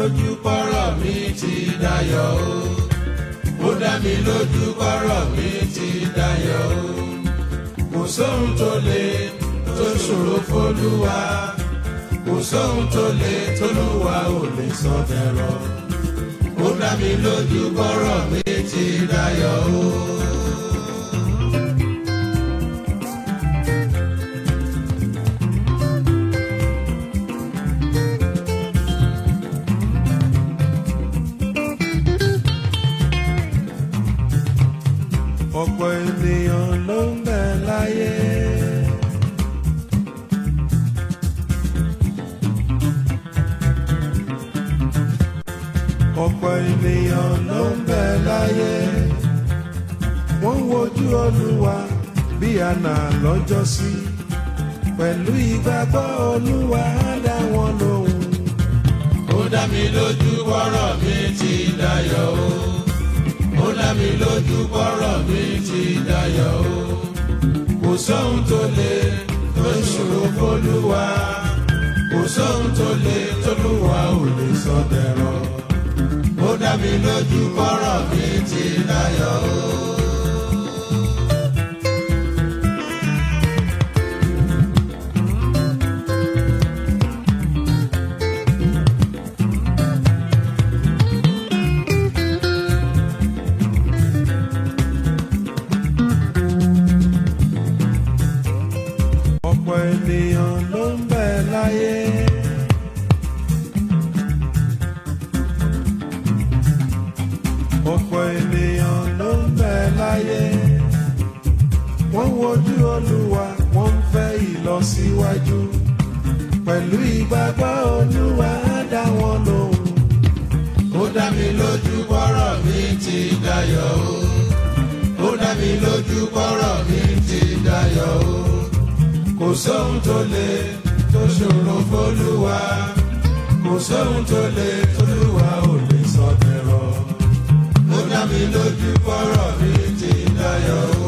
lójú pọ́rọ̀ mi ti dayọ̀ o. ó dá mi lójú pọ́rọ̀ mi ti dayọ̀ o. kò sóhun tó le tó ṣòro fólúwa. kò sóhun tó le tólúwa ò lè sọ dẹ̀rọ̀. ó dá mi lójú pọ́rọ̀ mi ti dayọ̀ o. ọ̀pọ̀ ènìyàn ló ń bẹ láyé. ọ̀pọ̀ ènìyàn ló ń bẹ láyé. wọ́n wojú olúwa bí àná lọ́jọ́sí. pẹ̀lú ìgbàgbọ́ olúwa á dá wọn lóhùn. ó dá mi lójú wọ́rọ̀ mi ti dayọ̀ o ó dá mi lójú bọ́rọ̀ mi ti dayọ̀ o. kò sóhun tó le tó ṣòro fólúwa. kò sóhun tó le tólúwa ò lè sọ dẹ̀rọ̀. ó dá mi lójú bọ́rọ̀ mi ti dayọ̀ o. ọ̀pọ̀ ènìyàn ló ń bẹ láyé. ọ̀pọ̀ ènìyàn ló ń bẹ láyé. wọ́n wojú olúwa wọ́n ń fẹ́ ìlọsíwájú. pẹ̀lú ìgbàgbọ́ olúwa á dá wọn lóhùn. ó dá mi lójú bọ́rọ̀ mi ti dayọ̀ o. ó dá mi lójú bọ́rọ̀ mi ti dayọ̀ o kò sóhun tó le tó ṣòro fólúwa kò sóhun tó le tólúwa ò lè sọ dẹ̀rọ̀ ó dá mi lójú fọ́rọ̀ mi ti dayọ̀ o.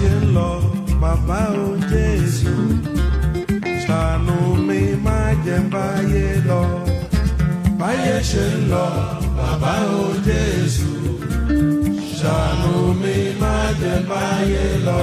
ṣe ń lọ bàbá o jésù ṣàánú mi má jẹ́ n báyé lọ báyé ṣe ń lọ bàbá o jésù ṣàánú mi má jẹ́ n báyé lọ.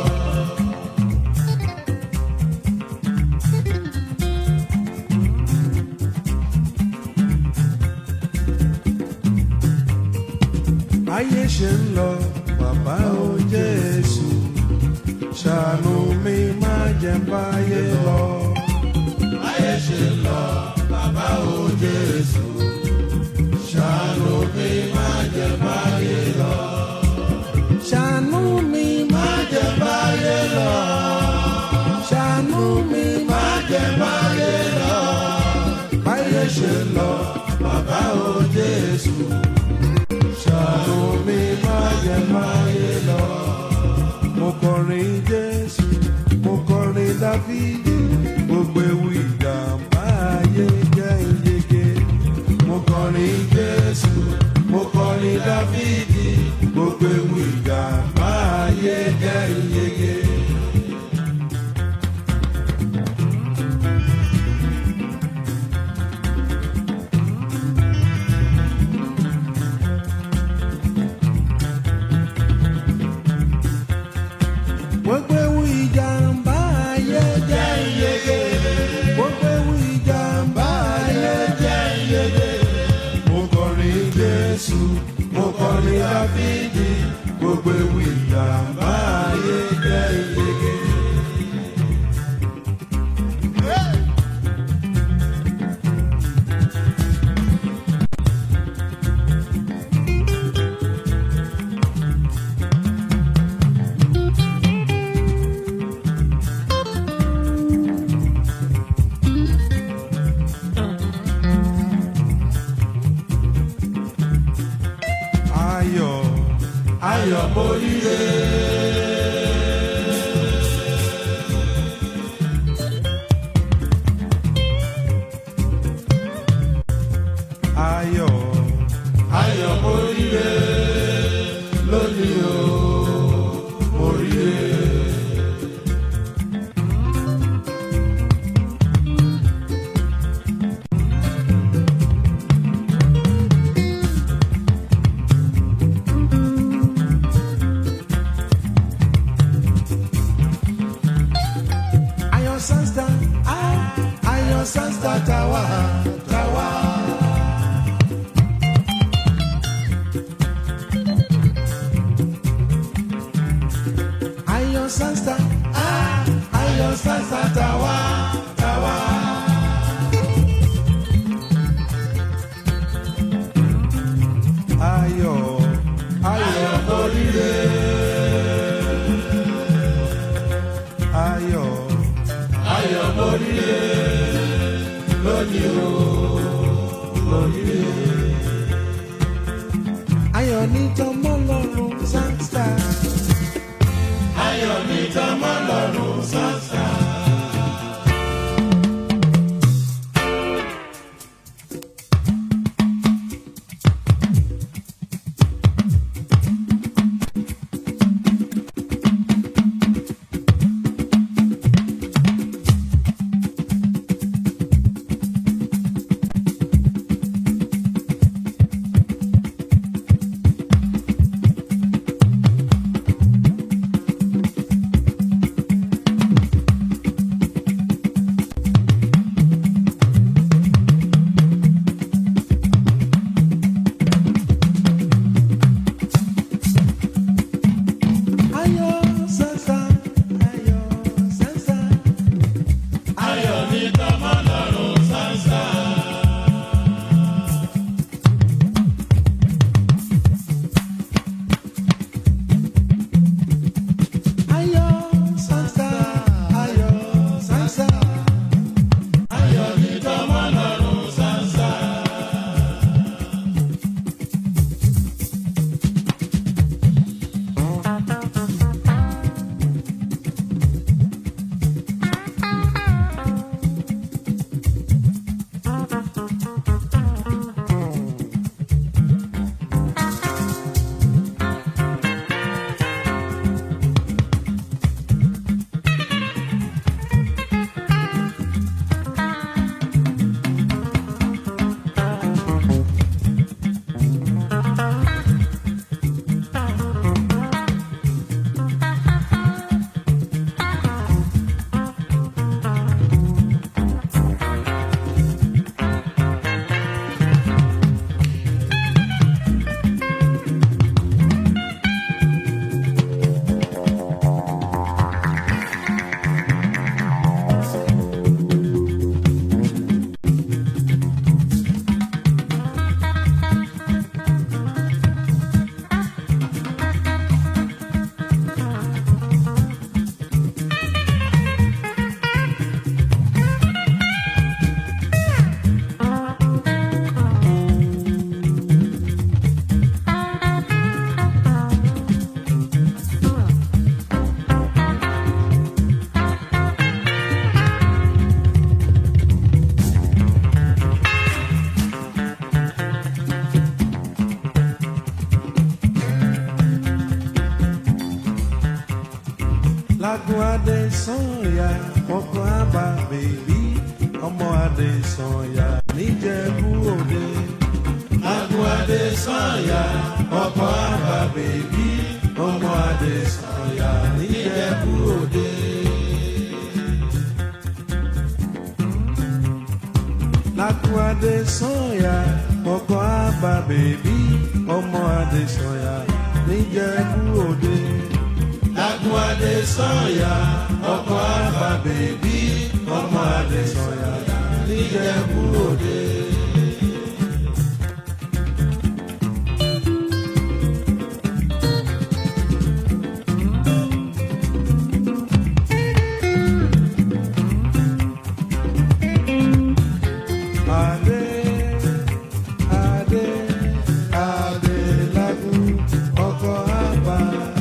báyé ṣe ń lọ bàbá o jésù ṣàánú mi má jẹ́ n báyé lọ. báyé ṣe ń lọ bàbá o jésù ṣàánú mi má jẹ́ n báyé lọ. ṣàánú mi má jẹ́ n báyé lọ. ṣàánú mi má jẹ́ n báyé lọ. báyé ṣe ń lọ bàbá o jésù ṣàánú mi má jẹ́ máyé lọ. mo kọrin jésù mo kọrin dáfídì gbogbo ewu ìjàmbá ayé jẹ́ ìyege. mo kọrin jésù mo kọrin dáfídì gbogbo ewu ìjàmbá ayé jẹ́ ìyege. gbogbo ewu ìjàmbá ayé jẹ́ ìyege. gbogbo ewu ìjàmbá ayé jẹ́ ìyege. mo kọrin jésù mo kọrin dáfídì gbogbo ewu ìjàmbá ayé jẹ́ ìyege. ayọ̀ ayọ̀ mo ríre. ayọ̀ ayọ̀ mo ríre lónìí o mo ríre. ayọ̀ sánsta ayọ̀ sánsta tawa tawa. ayọ̀ sánsta ayọ̀ sánsta tawa tawa. ayọ̀ ayọ̀ oríire. ayọ̀ ayọ̀ oríire lónìí o lónìí o. ayọ̀ ní tọmọ lọ́rùn sáńsà. ayọ̀ ní tọmọ lọ́rùn sáńsà. Lagun Adé Sànyà ọkọ̀ àbá bèbí ọmọ Adé Sànyà níjẹ̀bú òde. Lagun Adé Sànyà ọkọ̀ àbá bèbí ọmọ Adé Sànyà níjẹ̀bú òde. Lagun Adé Sànyà ọkọ̀ àbá bèbí ọmọ Adé Sànyà níjẹ̀bú òde. Lagun Adé Sànyà ọkọ̀ àbá bèbí ọmọ Adé Sànyà níjẹ̀bú òde. Adé, Adé, Adé Lagun ọkọ̀ àbá.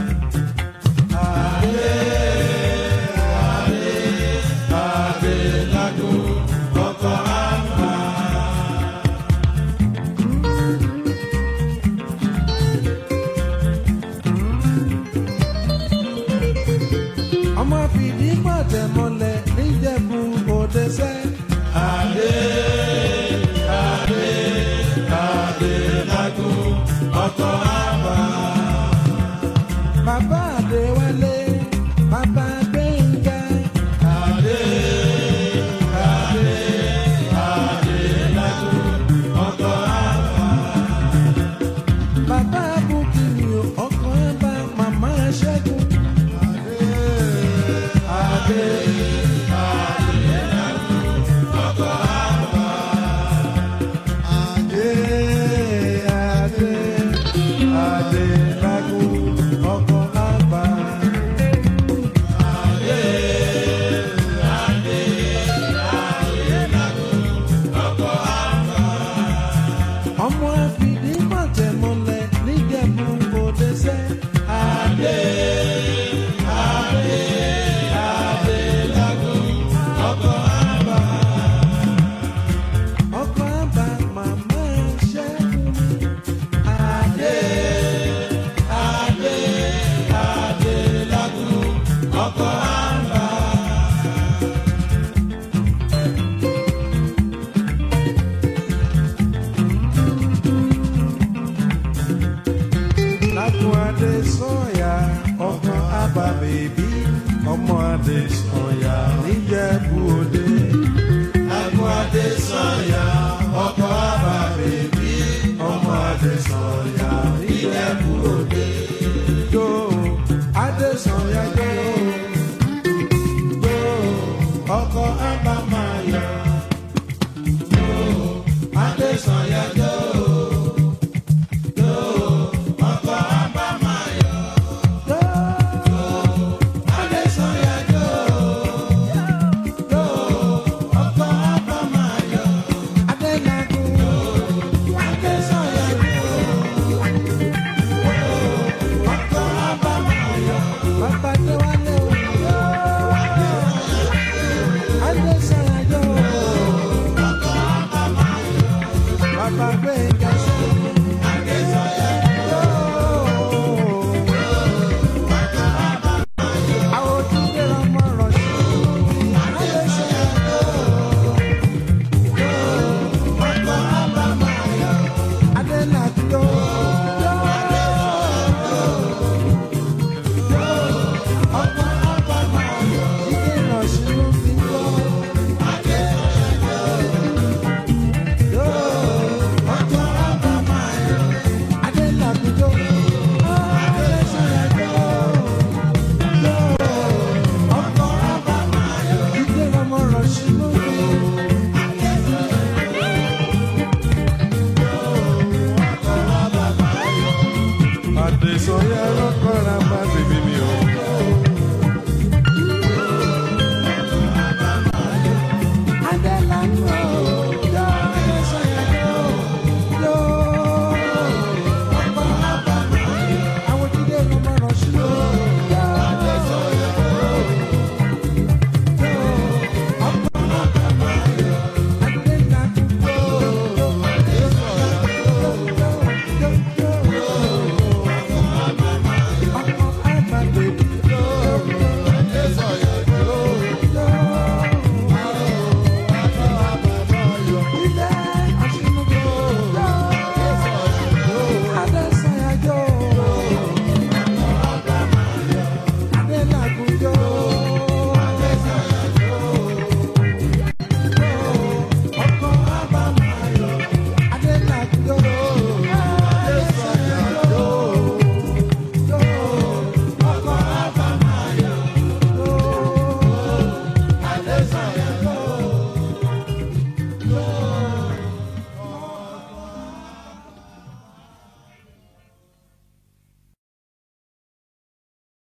Adé, Adé, Adé Lagun ọkọ̀ àbá. ọmọ fìdí pàtẹ mọ́lẹ̀ níjẹ̀bú òde sẹ́. Adé, Adé, Adé Lagun ọkọ̀ àbá. Bàbá Adéwálé, bàbá Gbẹ̀ngà. Adé, Adé, Adé Lagun ọkọ̀ àbá. Bàbá Bukini ọkọ̀ àbá màmá Ṣẹ́gun. Adé, Adé, ọkọ̀ àbá. Adé, Adé, Adé Lagun ọkọ̀ àbá. Adé, Adé, Adé Lagun ọkọ̀ àbá. Ọmọ àfìdí pàtẹ́ mọ́lẹ̀ níjẹ̀bú òde sẹ́. Adé, Adé, Adé Lagun ọkọ̀ àbá. Ọkọ̀ àbá màmá Ṣẹ́gun. Adé, Adé, Adé Lagun ọkọ̀ àbá. Lagun Adé Sànyà ọkọ̀ àbá bèbí ọmọ Adé Sànyà.